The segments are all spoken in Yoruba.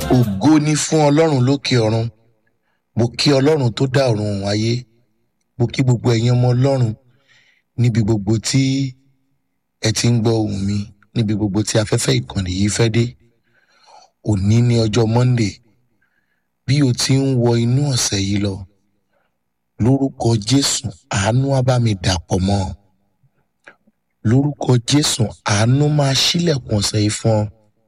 ògo ni fún ọlọ́run lókè ọ̀run mo kí ọlọ́run tó dá ọ̀run òun ayé mo kí gbogbo ẹ̀yin ọmọ ọlọ́run níbi gbogbo tí ẹ ti ń gbọ́ ohùn mi níbi gbogbo tí afẹ́fẹ́ ìkànnì yìí fẹ́ dé òní ní ọjọ́ monday bí o ti ń wọ inú ọ̀sẹ̀ yìí lọ lórúkọ jésù àánú á bá mi dàpọ̀ mọ́ ọ lórúkọ jésù àánú máa ṣílẹ̀kùn ọ̀sẹ̀ yìí fún ọ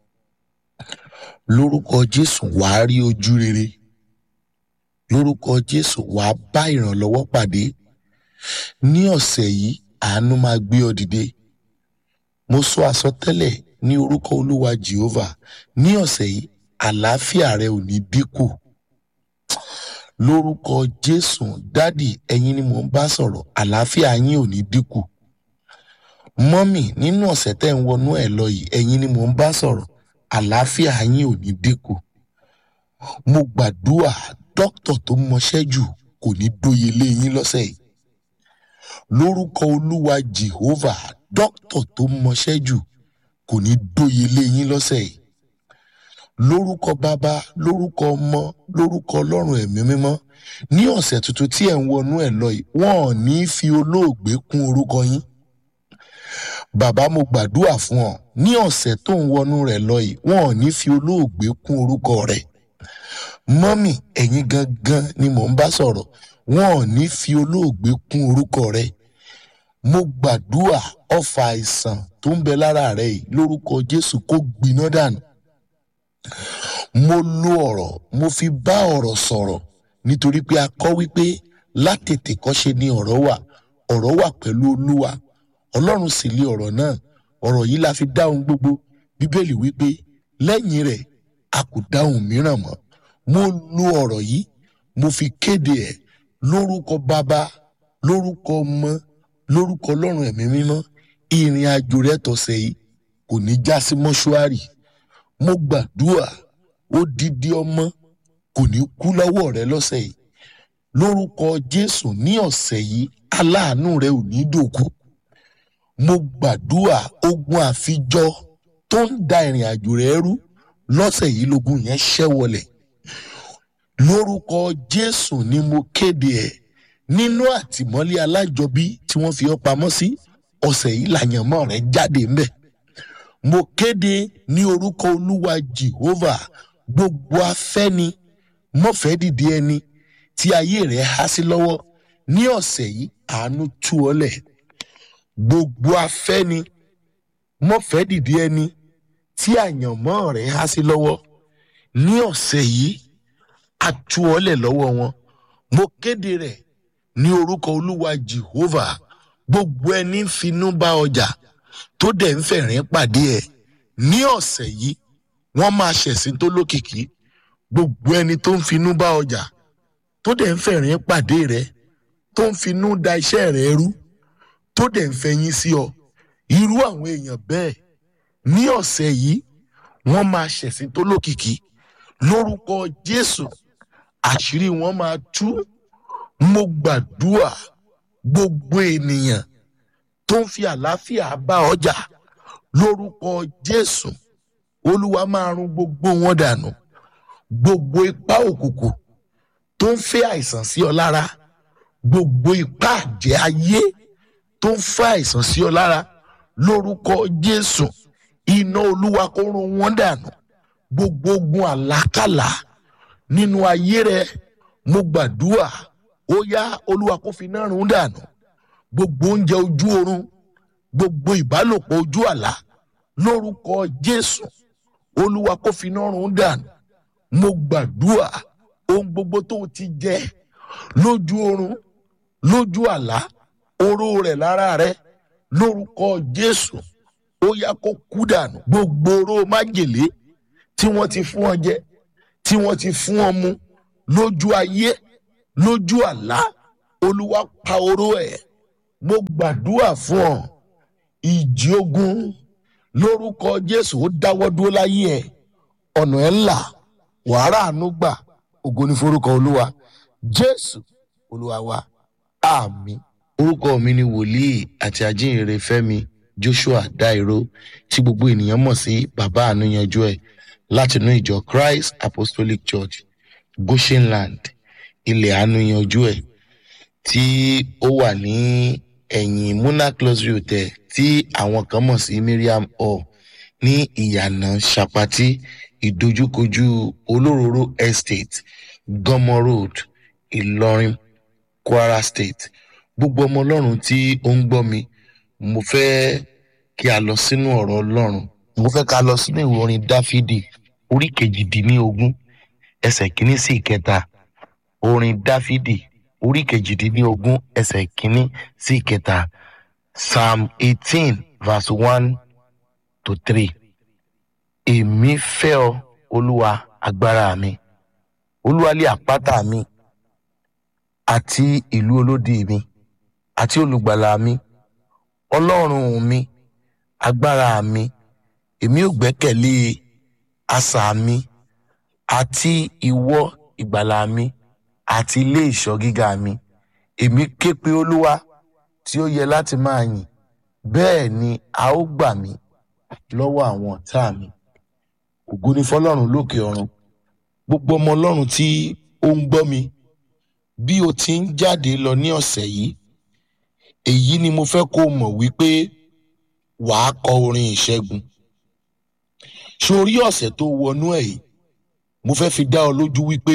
lórúkọ jésù wàá rí ojú rere lórúkọ jésù wàá bá ìrànlọ́wọ́ pàdé ní ọ̀sẹ̀ yìí àánú máa gbé ọ dìde mo sọ àsọtẹ́lẹ̀ ní orúkọ olúwa jehovah ní ọ̀sẹ̀ yìí àlàáfíà rẹ ò ní dínkù lórúkọ jésù dádì ẹ̀yin ni mò ń bá sọ̀rọ̀ àlàáfíà yín ò ní dínkù mọ́mì nínú ọ̀sẹ̀ tẹ́ ń wọnú ẹ̀ lọ yìí ẹ̀yin ni mò ń bá sọ̀rọ̀ àlàáfíà yín ò ní dínkù mo gbàdúrà dókítà tó mọṣẹ́ jù kò ní dóye lé yín lọ́sẹ̀ yìí lórúkọ olúwa jehovah dókítà tó mọṣẹ́ jù kò ní dóye lé yín lọ́sẹ̀ yìí lórúkọ bàbá lórúkọ ọmọ lórúkọ ọlọ́run ẹ̀mí mímọ́ ní ọ̀sẹ̀ tuntun tí ẹ̀ ń wọnú ẹ̀ lọ yìí wọ́n ò ní fi olóògbé kún orúkọ yín bàbá mo gbàdúrà fún ọ ní ọ̀sẹ̀ tó ń wọnú rẹ̀ lọ yìí wọn ò ní fi olóògbé kún orúkọ rẹ̀ mọ́mì ẹ̀yin gangan ni mò ń bá sọ̀rọ̀ wọn ò ní fi olóògbé kún orúkọ rẹ̀ mo gbàdúrà ọfà àìsàn tó ń bẹ lára rẹ̀ yìí lórúkọ jésù kó gbiná dànù mo lo ọ̀rọ̀ mo fi bá ọ̀rọ̀ sọ̀rọ̀ nítorí pé a kọ́ wípé látètè kọ́ṣe ni ọ̀rọ̀ wà ọ̀rọ̀ wà pẹ̀lú olúwa ọlọ́run sì lé ọ̀rọ̀ náà ọ̀rọ̀ yìí la fi dá ohun gbogbo bíbélì wípé lẹ́yìn rẹ̀ a kò dá ohun mìíràn mọ́ mo lo ọ̀rọ̀ yìí mo fi kéde ẹ̀ lórúkọ bàbá lórúkọ ọmọ lórúkọ ọlọ́run ẹ̀mí mímọ́ ìrìn àjò rẹ tọ̀sẹ̀ yìí kò ní já sí mọ́ṣúárì mo gbàdúrà odidi ọmọ kò ní kú lọ́wọ́ rẹ lọ́sẹ̀ yìí lórúkọ jésù ní ọ̀sẹ̀ yìí aláàánú rẹ ò ní dòkú mo gbàdúrà ogun àfijọ tó ń da ìrìn àjò rẹ rú lọ́sẹ̀ yìí lógun yẹn ṣẹ́ wọlẹ̀ lórúkọ jésù ni mo kéde ẹ̀ nínú àtìmọ́lé alájọbí tí wọ́n fi ọ́ pamọ́ sí ọ̀sẹ̀ yìí làyànmọ́ rẹ jáde ńbẹ̀ mo kéde ní orúkọ olúwa jehovah gbogbo afẹ́ni mọ́fẹ́ dìde ẹni tí ayé rẹ̀ há sí lọ́wọ́ ní ọ̀sẹ̀ yìí àánú tú ọ lẹ̀ gbogbo afẹ́ni mọ́fẹ́ dìde ẹni tí àyànmọ́ rẹ̀ há sí lọ́wọ́ ní ọ̀sẹ̀ yìí a tú ọ lẹ̀ lọ́wọ́ wọn mo kéde rẹ̀ ní orúkọ olúwa jehovah gbogbo ẹni ń finú bá ọjà tó dẹ̀ ń fẹ̀rín pàdé ẹ̀ ní ọ̀sẹ̀ yìí wọ́n máa ṣẹ̀sìn tó lókìkí gbogbo ẹni tó ń finú bá ọjà tó dẹ̀ ń fẹ̀rín pàdé rẹ̀ tó ń finú da iṣẹ́ rẹ̀ rú tó dẹ̀ ń fẹ̀yìn sí ọ irú àwọn èèyàn bẹ́ẹ̀ ní ọ̀sẹ̀ yìí wọ́n máa ṣẹ̀sìn tó lókìkí lórúkọ jésù àṣírí wọn máa tú mo gbàdúrà gbogbo ènìyàn tó ń fi àlàáfíà bá ọjà lórúkọ jésù olúwa máa run gbogbo wọn dànù gbogbo ipá òkùnkùn tó ń fẹ́ àìsàn sí ọ lára gbogbo ipá àjẹ́ ayé tó ń fẹ́ àìsàn sí ọ lára lórúkọ jésù iná olúwa kó run wọn dànù gbogbo ogun àlákàlà nínú ayé rẹ mo gbàdúrà ó yá olúwa kó fi iná run dànù gbogbo oúnjẹ ojú oorun gbogbo ìbálòpọ̀ ojú àlá lórúkọ jésù olúwa kó fi iná run dànù mo gbàdúrà ohun gbogbo tó o ti jẹ lójú oorun lójú àlá oró rẹ̀ lára rẹ lórúkọ jésù ó yá kó kú dànù gbogbo oró májèlé tí wọ́n ti fún ọ jẹ tí wọ́n ti fún ọ mu lójú ayé lójú àlá olúwa pa oró ẹ̀ mo gbàdúrà fún ọ ìjì ogun lórúkọ jésù ó dáwọ́ dúró láyé ẹ̀ ọ̀nà ẹ̀ ńlá wàhálà àánú gbà ògo ní forúkọ olúwa jésù olúwa wa àmín. orúkọ mi ni wòlíì àti ajínrere fẹ́mi joshua dairo tí gbogbo ènìyàn mọ̀ sí bàbá àánú yanjú ẹ̀ látinú ìjọ christ apostolic church goshenland ilẹ̀ àánú yanjú ẹ̀ tí ó wà ní ẹ̀yìn muna closure hotel tí àwọn kan mọ̀ sí miriam hall ní ìyànà sapati ìdojúkojú olóróró estate gọmọ road ìlọrin kwara state gbogbo ọmọ ọlọ́run tí ó ń gbọ́ mi mo fẹ́ kí a lọ sínú ọ̀rọ̀ ọlọ́run mo fẹ́ ká lọ sínú ìwé orin dáfídì orí kejìdínlógún ẹsẹ̀ kínní sí ìkẹta orin dáfídì orí kejìdínlógún ẹsẹ̀ kínní sí ìkẹta psalm eighteen verse one to three èmi fẹ́ ọ olúwa agbára mi olúwa lé àpáta mi àti ìlú olódi mi àti olùgbàlà mi ọlọ́run mi agbára mi èmi ò gbẹ́kẹ̀lé asà mi àti ìwọ ìgbàlà mi àti ilé ìṣọ́ gíga mi èmi ké pe olúwa tí ó yẹ láti máa yìn bẹ́ẹ̀ ni a ó gbà mí lọ́wọ́ àwọn ọ̀tá mi ògo ni fọlọ́run lókè ọ̀run gbogbo ọmọ ọlọ́run tí ó ń gbọ́ mi bí o ti ń jáde lọ ní ọ̀sẹ̀ yìí èyí ni mo fẹ́ kó o mọ̀ wípé wàá kọ orin ìṣẹ́gun sórí ọ̀sẹ̀ tó wọnú ẹ̀ yìí mo fẹ́ fi dá ọ lójú wípé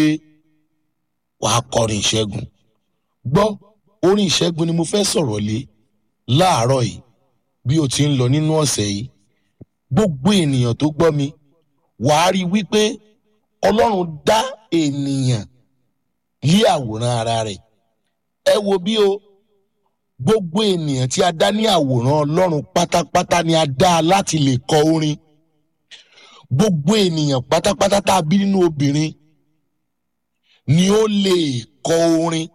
wàá kọrin ìṣẹ́gun gbọ́ orin ìṣẹ́gun ni mo fẹ́ sọ̀rọ̀ lé láàárọ̀ yìí bí o ti ń lọ nínú ọ̀sẹ̀ yìí gbogbo ènìyàn tó gbọ́ mi wàá rí wípé ọlọ́run dá ènìyàn lé àwòrán ara rẹ̀ ẹ wo bí o gbogbo ènìyàn tí a dá ní àwòrán ọlọ́run pátápátá ni a dá a láti lè kọ orin gbogbo ènìyàn pátápátá tá a bí nínú obìnrin ni ó lè kọ orin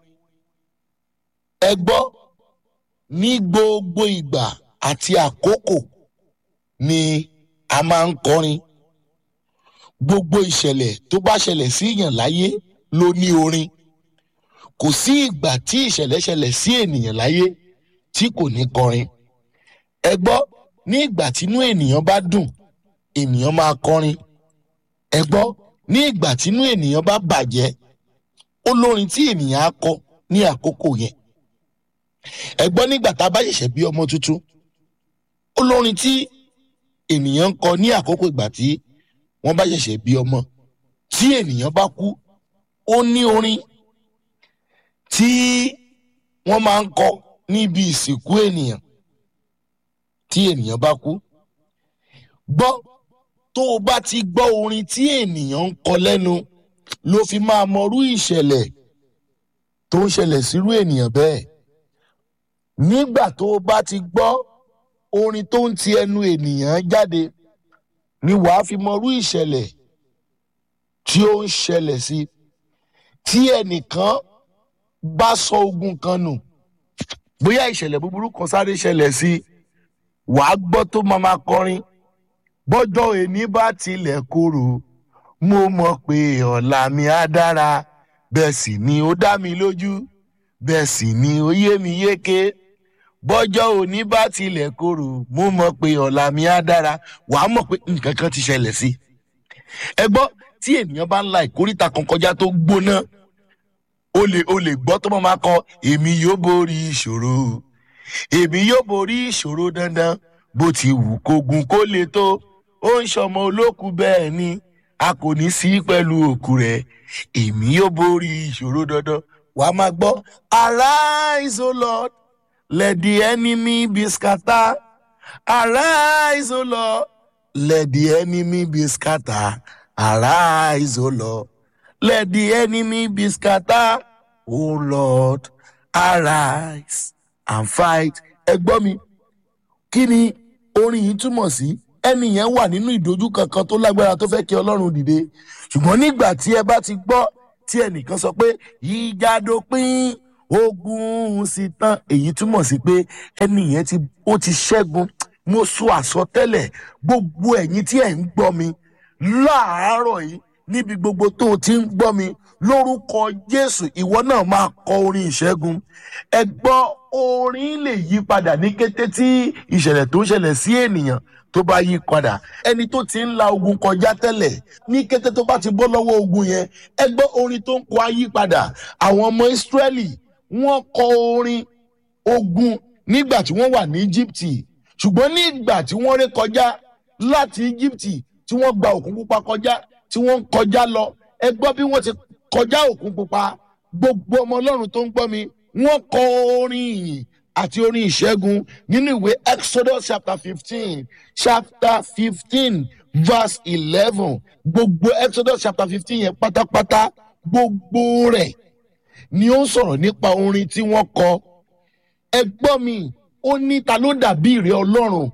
ẹ gbọ́ ní gbogbo ìgbà àti àkókò ni a máa ń kọrin gbogbo ìṣẹ̀lẹ̀ tó bá ṣẹlẹ̀ sí èèyàn láyé ló ní orin kò sí ìgbà tí ìṣẹ̀lẹ̀ ṣẹlẹ̀ sí ènìyàn láyé tí kò ní kọrin ẹ gbọ́ ní ìgbà tínú ènìyàn bá dùn ènìyàn máa kọrin ẹ gbọ́ ní ìgbà tínú ènìyàn bá bàjẹ́ ó lórin tí ènìyàn á kọ ní àkókò yẹn ẹ gbọ́ nígbà tá a bá ṣẹ̀ṣẹ̀ bí ọmọ tuntun ó lórin tí ènìyàn ń kọ ní àkókò ìgbà tí wọ́n bá ṣẹ̀ṣẹ̀ bí ọmọ tí ènìyàn bá kú ó ní orin tí wọ́n máa ń kọ níbi ìsìnkú ènìyàn tí ènìyàn bá kú gbọ́ tó o bá ti gbọ́ orin tí ènìyàn ń kọ lẹ́nu ló fi máa mọrú ìṣẹ̀lẹ̀ tó ń ṣẹlẹ̀ sírú ènìyàn bẹ́ẹ̀ nígbà tó o bá ti gbọ́ orin tó ń ti ẹnu ènìyàn jáde ni wàá fi mọrú ìṣẹ̀lẹ̀ tí ó ń ṣẹlẹ̀ sí tí ẹnìkan bá sọ ogun kan nù bóyá ìṣẹ̀lẹ̀ búburú kan sáré ṣẹlẹ̀ sí wàá gbọ́ tó máa ma kọrin bọ́jọ́ èní bá tilẹ̀ korò mo mọ̀ pé ọ̀la mi á dára bẹ́ẹ̀ sì ni ó dá mi lójú bẹ́ẹ̀ sì ni ó yé mi yéké bọ́jọ́ òní bá tilẹ̀ korò mo mọ̀ pé ọ̀la mi á dára wàá mọ̀ pé nǹkan kan ti ṣẹlẹ̀ sí ẹ gbọ́ tí ènìyàn bá ń la ìkórìtà kan kọjá tó gbóná o lè o lè gbọ́ tó máa ma kọ èmi yóò borí ìṣòro èmi yóò borí ìṣòro dandan bó ti wù kógun kó le tó ó ń ṣọmọ olókù bẹ́ẹ̀ ni a kò ní sí pẹ̀lú òkú rẹ̀ èmi yóò borí ìṣòro dandan wà á máa gbọ́ arise o lord let the enemy be scattered arise o lord let the enemy be scattered arise o lord let the enemy be scattered o lord arise and fight ẹ gbọ́ mi kí ni orin yìí túmọ̀ sí ẹni yẹn wà nínú ìdojú kankan tó lágbára tó fẹ́ kí ọlọ́run dìde ṣùgbọ́n nígbà tí ẹ bá ti gbọ́ tí ẹnìkan sọ pé ìjà dópin ogun sì tán èyí túmọ̀ sí pé ẹni yẹn ti ó ti ṣẹ́gun mo sọ àsọtẹ́lẹ̀ gbogbo ẹ̀yin tí ẹ̀ ń gbọ́ mi láàárọ̀ yìí níbi gbogbo tó o ti ń gbọ́ mi lórúkọ jésù ìwọ náà máa kọ orin ìṣẹ́gun ẹ gbọ́ orin lè yí padà ní kété tí ìṣẹ̀lẹ̀ tó ń ṣẹlẹ̀ sí ènìyàn tó bá yí padà ẹni tó ti ń la ogun kọjá tẹ́lẹ̀ ní kété tó bá ti bọ́ lọ́wọ́ ogun yẹn ẹ gbọ́ orin tó ń kọ ayípadà àwọn ọmọ ìsírẹ́lì wọ́n kọ orin ogun nígbà tí wọ́n wà ní íjíbítì ṣùgbọ́n nígbà tí wọ́n ré kọjá láti íjíbítì tí wọ́n gba òkun pupa kọjá tí wọ́n ń kọjá lọ ẹ gbọ́ bí wọ́n ti kọjá òkun pupa gbogbo ọmọ ọlọ́run tó ń gbọ́ mi wọ́n kọ orin ìyìn àti orin ìṣẹ́gun nínú ìwé exodus chapter fifteen chapter fifteen verse eleven gbogbo exodus chapter fifteen yẹn pátápátá gbogbo rẹ̀ ni ó ń sọ̀rọ̀ nípa orin tí wọ́n kọ ẹ gbọ́ mi ó ní ta ló dàbí ìrẹ́ ọlọ́run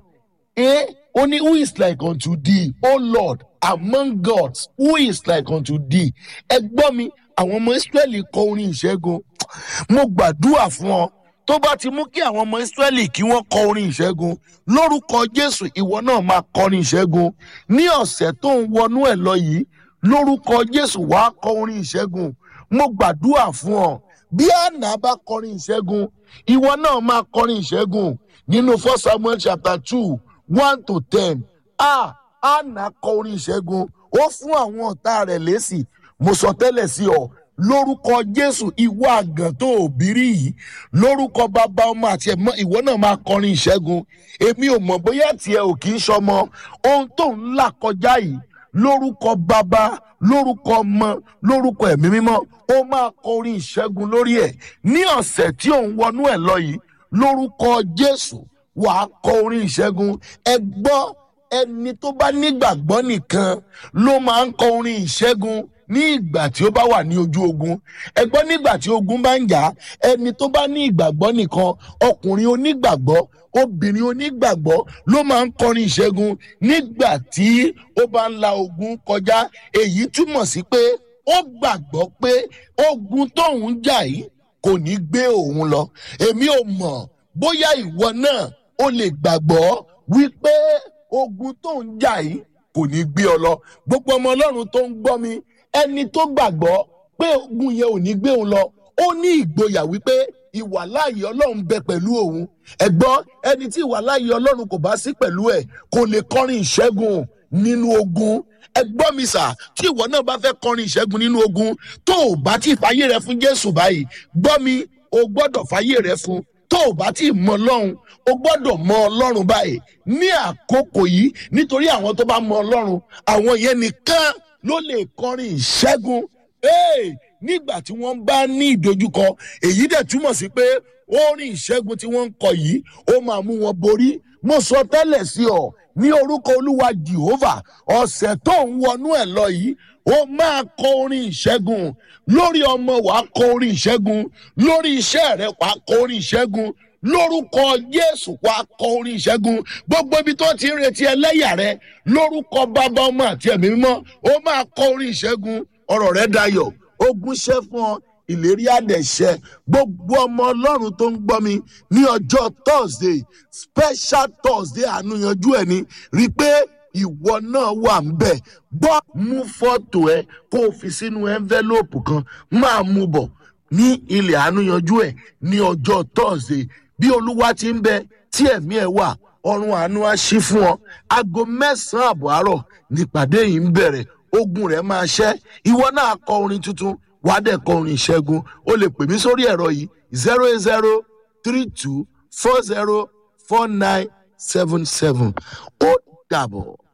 ẹ ó ní who is like unto thee o lord among gods who is like unto thee ẹ gbọ́ mi àwọn ọmọ israẹli kọ orin ìṣẹ́gun mo gbàdúrà fún ọ tó bá ti mú kí àwọn ọmọ israẹli kí wọ́n kọ orin ìṣẹ́gun lórúkọ jésù ìwọ náà máa kọrin ìṣẹ́gun ní ọ̀sẹ̀ tó ń wọnú ẹ̀ lọ yìí lórúkọ jésù wàá kọ orin ìṣẹ́gun mo gbàdúrà fún ọ bí àná bá kọrin ìṣẹ́gun ìwọ náà máa kọrin ìṣẹ́gun nínú first samuel chapter two one to ten a àná kọ orin ìṣẹ́gun ó fún àwọn ọ̀tá rẹ̀ lésì mo sọ tẹ́lẹ̀ sí ọ lórúkọ jésù ìwọ àgàn tó òbírí yìí lórúkọ bàbá ọmọ àti ẹ̀mọ́ ìwọ náà máa kọrin ìṣẹ́gun èmi ò mọ̀ bóyá tiẹ̀ ò kì í ṣọmọ ohun tó ń là kọjá yìí lórúkọ bàbá lórúkọ ọmọ lórúkọ ẹ̀mí mímọ́ ó máa kọ orin ìṣẹ́gun lórí ẹ̀ ní ọ̀sẹ̀ tí òun wọnú ẹ̀ lọ yìí lórúkọ jésù wàá kọ orin ìṣẹ́gun ẹ gbọ́ ẹni tó bá nígbàgbọ́ nìkan ló máa ń kọ orin ìṣẹ́gun ní ìgbà tí ó bá wà ní ojú ogun ẹgbọ́n nígbà tí ogun bá ń jà ẹni tó bá ní ìgbàgbọ́ nìkan ọkùnrin onígbàgbọ́ obìnrin onígbàgbọ́ ló máa ń kọrin ìṣẹ́gun nígbà tí ó bá ń la ogun kọjá èyí túmọ̀ sí pé ó gbàgbọ́ pé ogun tóun jà yìí kò ní gbé òun lọ èmi ò mọ̀ bóyá ìwọ náà ó lè gbàgbọ́ wípé ogun tóun jà yìí kò ní gbé ọ lọ gbogbo ọmọ ọlọ́run tó ń gbọ́ mi ẹni tó gbàgbọ́ pé ogun yẹn ò ní gbé òun lọ ó ní ìgboyà wípé ìwàláàyè ọlọ́run bẹ pẹ̀lú òun ẹ̀gbọ́n ẹni tí ìwàláàyè ọlọ́run kò bá sí pẹ̀lú ẹ̀ kò lè kọrin ìṣẹ́gun nínú ogun ẹgbọ́n mi sà tí ìwọ náà bá fẹ́ kọrin ìṣẹ́gun nínú ogun tó o bá ti fàyè rẹ fún jésù báyìí gbọ́ mi o gbọ́dọ̀ fàyè rẹ fún tó o bá ti mọ ọlọ́run o gbọ́dọ̀ mọ ọlọ́run báyìí ní àkókò yìí nítorí àwọn tó bá mọ ọlọ́run àwọn yẹn nìkan ló lè kọrin ìṣẹ́gun hey, nígbà tí wọ́n bá ní ìdojúkọ èyí dẹ̀ túmọ̀ sí pé orin ìṣẹ́gun tí wọ́n ń kọ yìí ó máa mú wọn borí mo sọ tẹ́lẹ̀ sí ọ ní orúkọ olúwa jehovah ọ̀sẹ̀ tó ń wọnú ẹ̀ lọ yìí ó máa kọ orin ìṣẹ́gun lórí ọmọ wàá kọ orin ìṣẹ́gun lórí iṣẹ́ rẹ wàá kọ orin ìṣẹ́gun lórúkọ jésù wàá kọ orin ìṣẹ́gun gbogbo ibi tó ti ń retí ẹlẹ́yà rẹ lórúkọ bàbá ọmọ àti ẹ̀mí mímọ́ ó máa kọ orin ìṣẹ́gun ọ̀rọ̀ rẹ dayọ̀ ogun ṣẹ́ fún ọ ìlérí àdẹ̀ṣẹ́ gbogbo ọmọ ọlọ́run tó ń gbọ́ mi ní ọjọ́ thursday special thursday àánú yanjú ẹ̀ ni rí i pé ìwọ náà wà ń bẹ̀ gbọ́ mú fọ́tò ẹ kó o fi sínú envelope kan máa mú bọ̀ ní ilẹ̀ àánú yanjú ẹ̀ ní ọjọ́ thursday bí olúwa ti ń bẹ tí ẹ̀mí ẹ̀ wà ọrùn àánú á ṣí fún ọ aago mẹ́sàn-án àbọ̀ àárọ̀ nípàdé yìí ń bẹ̀rẹ̀ ogun rẹ̀ máa ṣẹ́ ìwọ náà kọ orin tuntun wàá dẹ̀ kọ orin ìṣẹ́gun o lè pè mí sórí ẹ̀rọ yìí zero eight zero three two four zero four nine seven seven ó dàbọ̀.